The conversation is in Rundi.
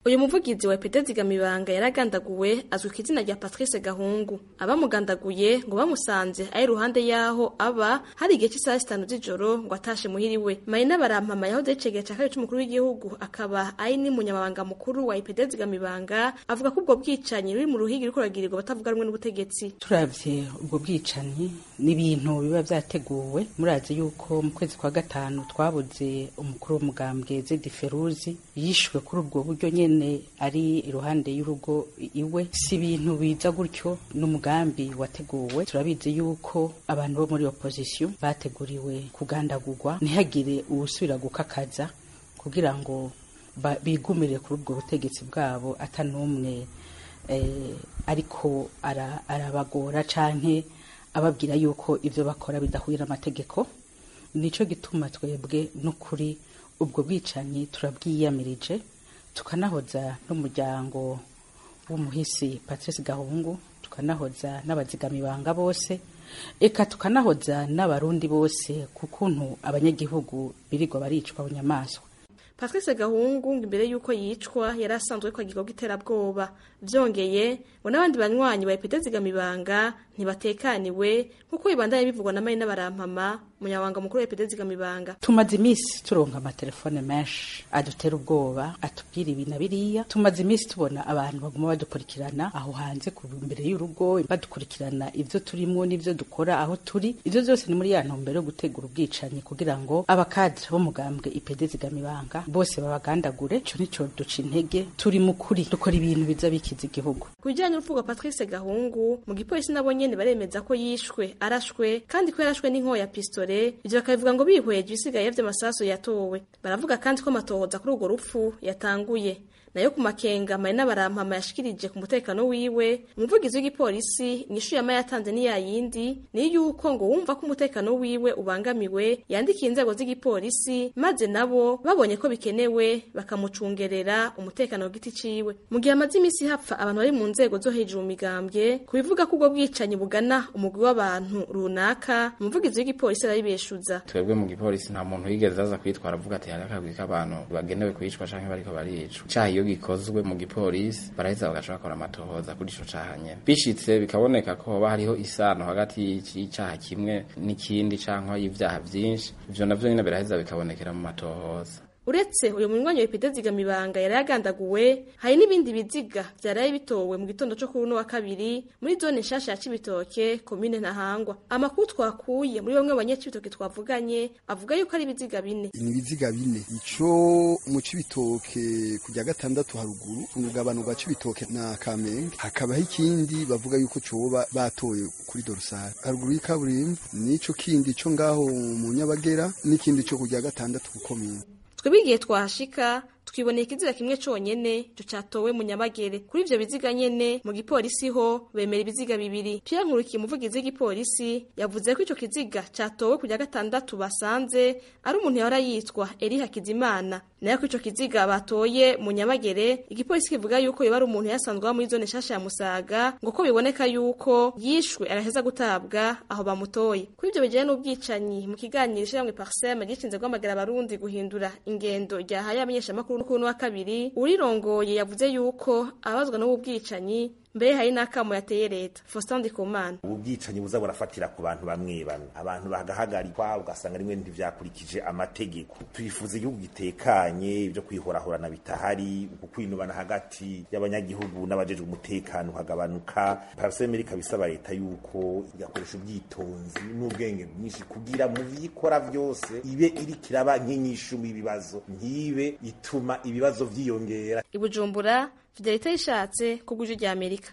uyu muvugizi wa epd zigamibanga yaragandaguwe azwi ku izina rya patrice gahungu abamugandaguye ngo bamusanze ari iruhande y'aho aba hari igihe cy'isaha zitanu z'ijoro ngo atashe muhiriwe marina barampama yahoze yicegera cya kabiri c'umukuru w'igihugu akaba ari n'umunyamabanga mukuru wa epd zigamibanga avuga ko ubwo bwicanyi ruri mu ruhigi ruriko ruragirirwa batavuga rumwe n'ubutegetsi turavye ubwo bwicanyi n'ibintu biba vyateguwe murazi yuko mu kwezi kwa gatanu twabuze umukuru w'umugambwe zedi feruzi yishwe kuri ubwo buryo nyene ari iruhande y'urugo iwe si ibintu biza gutyo n'umugambi wateguwe turabizi yuko abantu bo muri opposition bateguriwe kugandagurwa ntihagire uwusubira gukakaza kugira ngo bigumire kuri ubwo butegetsi bwabo atanumwe eh, ariko arabagora ara canke ababwira yuko ivyo bakora bidahuye n'amategeko nico gituma twebwe n'ukuri ubwo bwicanyi turabwiyamirije tukanahoza n'umuryango w'umuhisi Patrice Gahungu tukanahoza n'abazigamibanga bose eka tukanahoza n'abarundi bose kukuntu abanyagihugu birirwa baricwa bunyamaswa Patrice Gahungu imbere yuko yicwa yari asanzwe ko agirwa iterabwoba byongeye ngo n'abandi banywanyi ba epd zigamibanga ntibatekaniwe nk'uko bibandanye bivugwa na Marina Barampama umunyabanga mukuru wa epd zigamibanga tumaze iminsi turonka amatelefone menshi adutera ubwoba atubwira ibi na biriya tumaze iminsi tubona abantu baguma badukurikirana aho hanze ku imbere y'urugo badukurikirana ivyo turimwo n'ivyo dukora aho turi ivyo vyose ni muri ya ntumbero yo gutegura ubwicanyi kugira ngo abakadre b'umugambwe ipd zigamibanga bose babagandagure ico nico duca intege turi mu kuri dukora ibintu biza bikiza igihugu ku bijyanye n'urupfu rwa Patrice Gahungu mu gipolisi nabo nyene baremeza ko yishwe arashwe kandi ko yarashwe n'inkoho ya pistole ivyo bakabivuga ngo bihweje ibisigaye vy'amasasu yatowe baravuga kandi ko amatohoza kuri urwo rupfu yatanguye nayo ku makenga marina barampama yashikirije ku mutekano wiwe umuvugizi w'igipolisi inyishu yama yatanze ni yayindi ni yuko ngo wumva ko umutekano wiwe ubangamiwe yandikiye inzego z'igipolisi maze nabo babonye ko bikenewe bakamucungerera umutekano w'igiti ciwe mu gihe amaze imisi hapfa abantu bari mu nzego zo hejuru mu migambwe kubivuga ko ubwo bwicanyi bugana umugwi w'abantu runaka umuvugizi w'igipolisi arabibeshuza twebwe mu gipolisi nta muntu yigeze aza kwitwara avuga ati hari akagwi k'abantu bagenewe kwicwa canke bariko baricwa icaha iyo gikozwe mu gipolisi baraheza bagaca bakora amatohoza kuri ico caha nyene bishitse bikaboneka ko hoba hariho isano hagati y'icaha kimwe n'ikindi canke y'ivyaha vyinshi ivyo navyo nyene biraheza bikabonekera mu matohoza uretse uyu munywanyi wa epide zigamibanga yari yagandaguwe hari n'ibindi biziga vyaraye bitowe mu gitondo co kuri uno wa kabiri muri zone nshasha ya cibitoke komine ntahangwa amakuru twakuye muri bamwe mu banyacibitoke twavuganye avuga yuko ari ibiziga bine ni ibiziga bine ico mu cibitoke kujya gatandatu haruguru ku rugabano rwa cibitoke na kamenge hakabaho ikindi bavuga yuko coba batoye kuri dorosari haruguru y'ikaburimbo n'ico kindi co ngaho mu nyabagera n'ikindi co kujya gatandatu ku komine twebwe igihe twahashika twiboneye ikiziga kimwe conyene ico catowe mu nyabagere kuri ivyo biziga nyene mu gipolisi ho bemera ibiziga bibiri Pierre Nkurikiye umuvugizi w'igipolisi yavuze ko ico kiziga catowe kujya gatandatu basanze ari umuntu yahora yitwa Eri Hakizimana nayo ko ico kiziga batoye mu nyabagere igipolisi kivuga yuko yoba ari umuntu yasanzwe muri zone nshasha ya Musaga ngo ko biboneka yuko yishwe araheza gutabwa aho bamutoye kuri ivyo bijanye n'ubwicanyi mu kiganiro ishiramwe Parsem gishinze guhamagara abarundi guhindura ingendo ryahaye abamenyeshamakuru n'ukuntu wa kabiri urirongoye yavuze yuko abazwa n'ubu bwicanyi mbere hari n'akamo yateye leta Faustin Ndikumana ubu bwicanyi buza burafatira ku bantu bamwe bamwe abantu bagahagarikwa ugasanga rimwe ntivyakurikije amategeko twifuza igihugu gitekanye ibyo kwihorahorana bitahari uku kwinubana hagati y'abanyagihugu n'abajejwe umutekano hagabanuka parasemeri kabisaba leta yuko igakoresha ubwitonzi n'ubwenge bwinshi kugira mu vyikora vyose ibe iri kiraba nk'inyishu ibibazo ntibe ituma ibibazo vyiyongera ibujumbura Fidelite yishatse ku bw'ijwi rya Amerika